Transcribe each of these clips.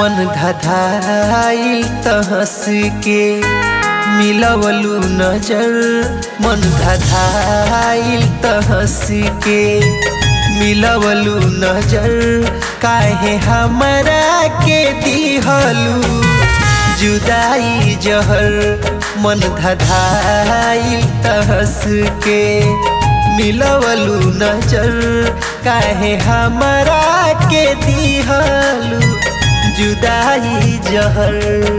मन धधाइल तहस के मिलवलू नजर मन धधाइल तहस के मिलवलू नजर काहे हमरा के दिहलू जुदाई जहर मन धधाइल तहस के मिलवलू नजर काहे हमरा के दिहलू जुदाई जहर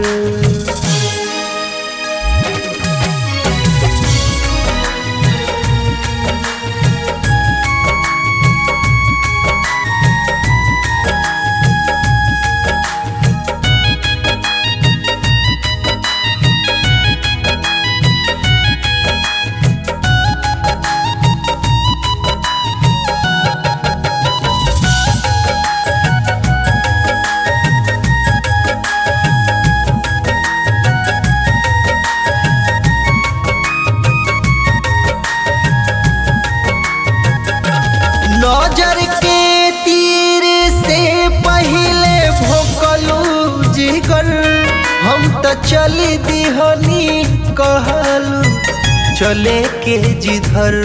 नजर के तीर से पहले भोकलू जिगर हम त चल दिहनी कहलू चले के जिधर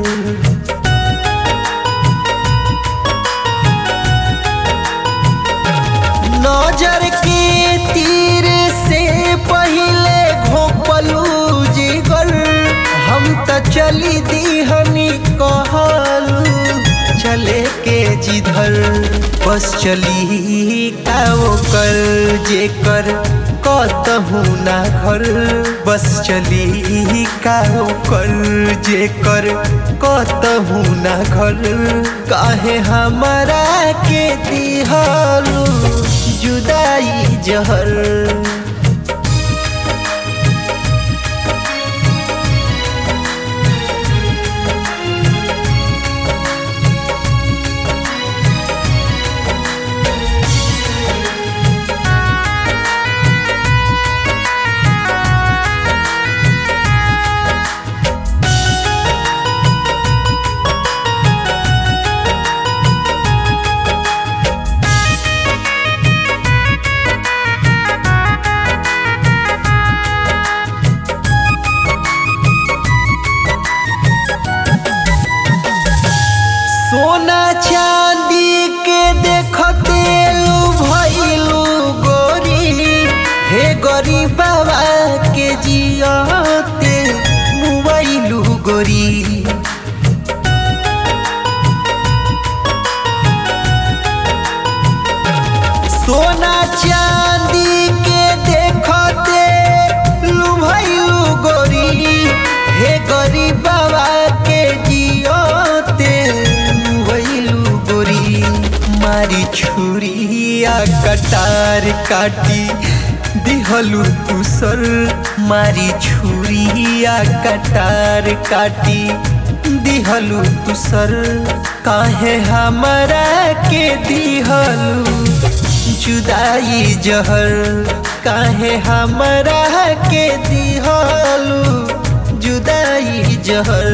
नजर के तीर से पहले घोपलू जिगर हम त चली दिहनी कहलू चले के जिधर बस चली का कर जे कर कतहू ना घर बस चली का कर जे कर कतहू ना घर काहे हमरा के दिहलू जुदाई जहर सोना चांदी के देखते भैलू गोरी हे गरीब बाबा के जियते मुबैलू गोरी सोना चांदी के देखते लुभैलू गोरी हे गरीब बाबा के जियते लुभैलू गोरी मारी छुरिया कटार काटी दिहलू तुसर मारी छुरिया कटार काटी दिहलू तुसर काहे हमरा के दिहलू जुदाई जहर काहे हमरा के दिहलू जुदाई जहर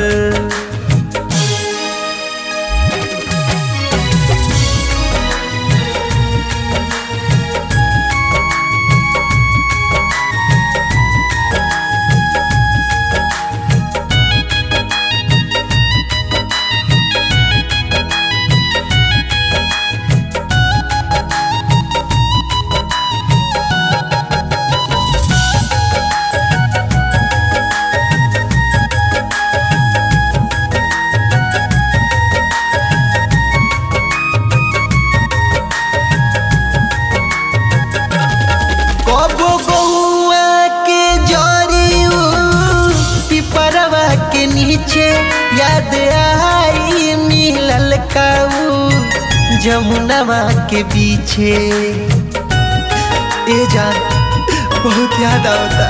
कबो गौआ के जरियू पिपरवा के नीचे याद आई मिलल काऊ जमुनवा के पीछे ए जान बहुत याद आता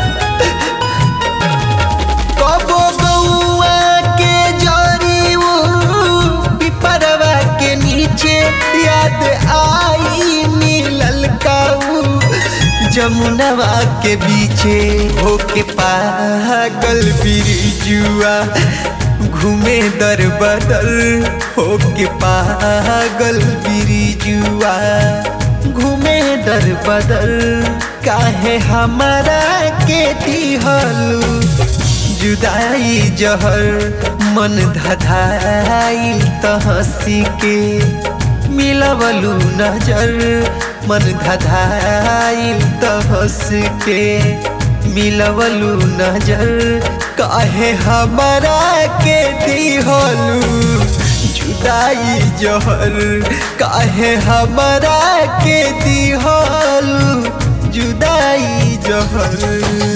कबो गौआ के जरियू पिपरवा के नीचे याद आई मिलल काऊ जमुनवा के बीचे होके पागल बिरजुआ घूमे दर बदल होके पागल बिरजुआ घूमे दर बदर काहे हमारा के दिहलू जुदाई जहर मन धधाई त हंसी के मिलवलू नजर मन धधाई त हंस के मिलवलू नजर काहे हमारा के दिहलू जुदाई जहर काहे हमारा के दिहलू जुदाई जहर